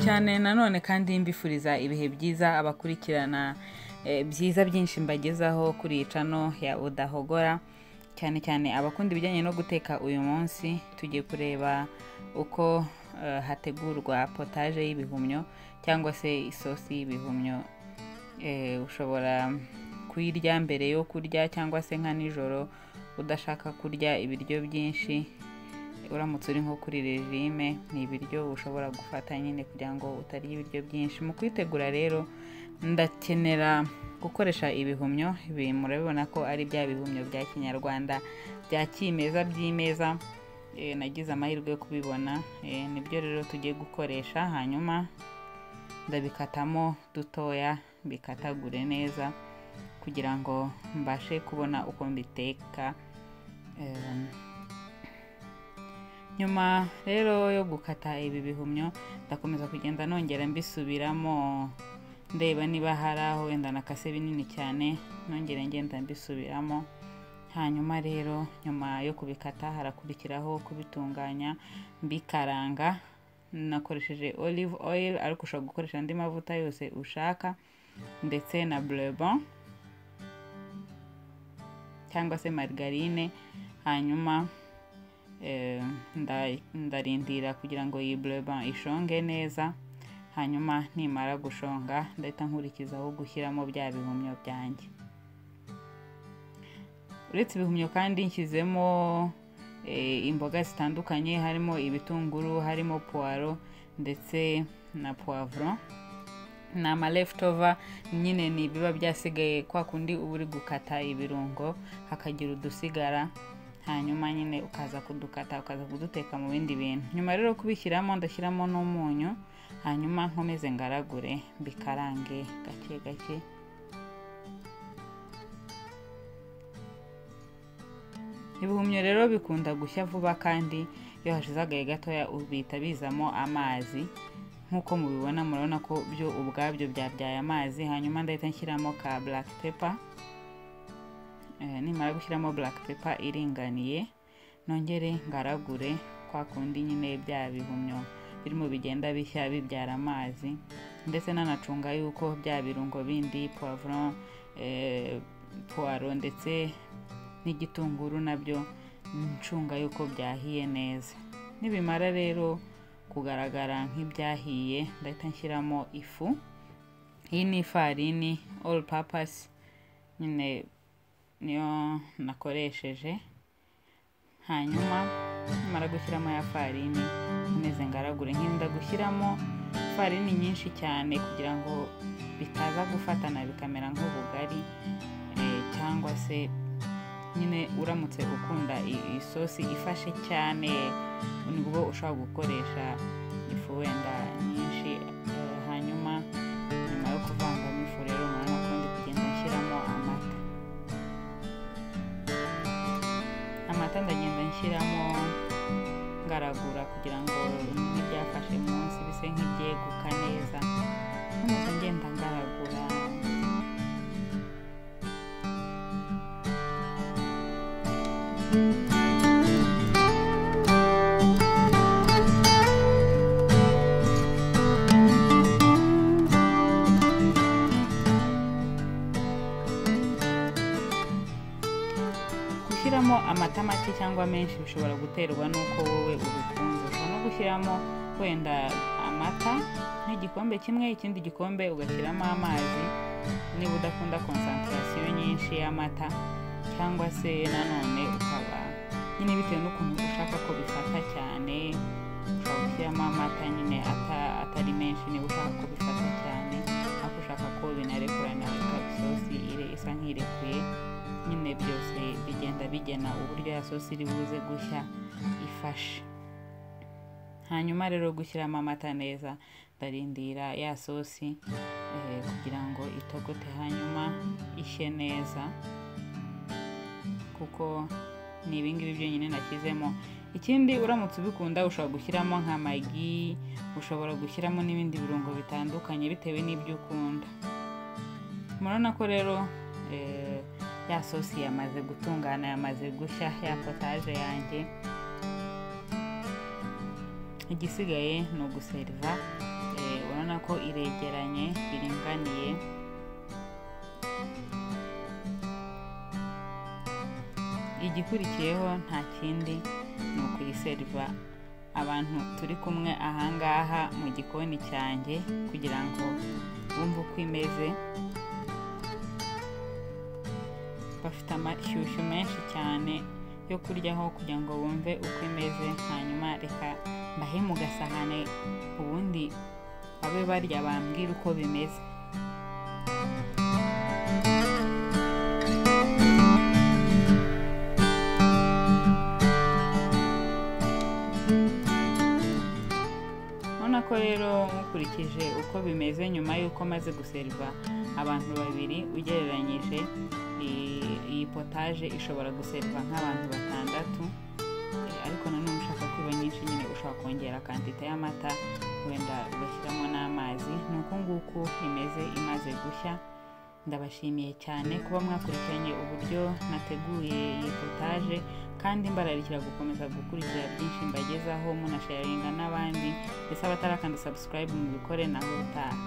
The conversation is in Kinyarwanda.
cyane nanone kandi mbifuriza ibihe byiza abakurikirana eh, byiza byinshi mbagezaho kuri iyi cano ya udahogora cyane cyane abakunda ibijyanye no guteka uyu munsi tugiye kureba uko eh, hategurwa potaje y'ibihumyo cyangwa se isosi y'ibihumyo Eh, ushobora kuyirya mbere yo kurya cyangwa se nka nijoro udashaka kurya ibiryo byinshi uramutse uri nko kuri regime ni ibiryo ushobora gufata nyine kugira ngo utarya ibiryo byinshi mu kwitegura rero ndakenera gukoresha ibihumyo ibi murabibona ko ari bya bihumyo bya kinyarwanda bya kimeza by'imeza Eh, nagize amahirwe yo kubibona Eh, nibyo rero tugiye gukoresha hanyuma ndabikatamo dutoya bikatagure neza kugira ngo mbashe kubona uko mbiteka Em, nyuma rero yo gukata ibi bihumyo ndakomeza kugenda nongera mbisubiramo ndeba niba hari aho wenda nakase binini cyane nongera ngenda mbisubiramo hanyuma rero nyuma yo kubikata harakurikiraho kubitunganya mbikaranga nakoresheje olive oil ariko ushobora gukoresha andi mavuta yose ushaka ndetse na blebon cyangwa se margarine hanyuma eh, nda- ndarindira kugira ngo iyi bleba ishonge neza hanyuma nimara gushonga ndahita nkurikizaho gushyiramo bya bihumyo byanjye uretse ibihumyo kandi nshyizemo eh, imboga zitandukanye harimo ibitunguru harimo puwaro ndetse na puwavuro ni ama leftover nyine ni ibiba byasigaye kwa kundi uba uri gukata ibirungo hakagira udusigara hanyuma nyine ukaza kudukata ukaza kuduteka mu bindi bintu nyuma rero kubishyiramo ndashyiramo n'umunyu hanyuma nkomeze ngaragure mbikarange gake gake ibihumyo rero bikunda gushya vuba kandi iyo hashize agahe gatoya ubihita bizamo amazi nk'uko mubibona murabona ko byo ubwabyo byabyaye amazi hanyuma ndahita nshyiramo ka black pepper Eh, nimara gushyiramo black pepper iringaniye nongere ngaragure kwa kundi nyine bya bihumyo birimo bigenda bishya bibyara amazi ndetse nanacunga yuko bya birungo bindi poivron eh, puwaro ndetse n'igitunguru nabyo ncunga yuko byahiye neza nibimara rero kugaragara nk'ibyahiye ndahita nshyiramo ifu iyi ni ifarini all purpose nyine niyo nakoresheje hanyuma nimara gushyiramo ya farini nkomeze ngaragure nkirinda gushyiramo farini nyinshi cyane kugira ngo bitaza gufatana bikamera nk'ubugari eh, cyangwa se nyine uramutse ukunda i- isosi ifashe cyane nibwo ushobora gukoresha ifu wenda nyinshi eh, hanyuma nyuma yo kuvangamo ifu rero murabona ko ndi kugenda nshyiramo amata amata ndagenda nshyiramo ngaragura kugira ngo n'ibyafashe munsi bise nk'ibyeguka neza nkomeza ngenda ngaragura gushyiramo amata make cyangwa menshi bishobora guterwa n'uko wowe ubikunze ushobora no gushyiramo wenda amata nk'igikombe kimwe ikindi gikombe ugashyiramo amazi niba udakunda konsantarasiyo nyinshi y'amata cyangwa se nanone ukaba nyine bitewe n'ukuntu ushaka ko bifata cyane ushobora gushyiramo amata nyine ata- atari menshi niba ushaka ko bifata cyane ariko ushaka ko binarekurana ikaba isosi ire- isa nk'irekuye nyine byose bigenda bigena uburyo ya sosi iri buze gushya ifashe hanyuma rero gushyiramo amata neza ndarindira ya sosi eh, kugira ngo itogote hanyuma ishye neza kuko ni ibingibi byonyine nashyizemo ikindi uramutse ubikunda ushobora gushyiramo nka magi ushobora gushyiramo n'ibindi birungo bitandukanye bitewe n'ibyo ukunda murabona ko rero eh, ya sosi yamaze gutungana yamaze gushya ya potaje yanjye igisigaye ni uguseriva eh, urabona ko iregeranye biringaniye igikurikiyeho nta kindi ni ukuyiseriva abantu turi kumwe ahangaha mu gikoni cyanjye kugira ngo bumve uko imeze bafite amashyushyu menshi cyane yo kuryaho kugira ngo bumve uko imeze hanyuma reka mbahe mu gasahane ubundi babe barya bambwira uko bimeze urabona ko rero nkurikije uko bimeze nyuma y'uko maze guseriva abantu babiri ugereranyije iyi potaje ishobora guseriva nk'abantu batandatu ariko nanone ushaka kwiba nyinshi nyine ushobora kongera kantite y'amata wenda ugashyiramo n'amazi ni uku nguku imeze imaze gushya ndabashimiye cyane kuba mwakurikiranye uburyo nateguye iyi potaje kandi mbararikira gukomeza gukurikira byinshi mbagezaho munasharinga n'abandi ndetse abatarakanda subscribe mu bikore naho ubutaha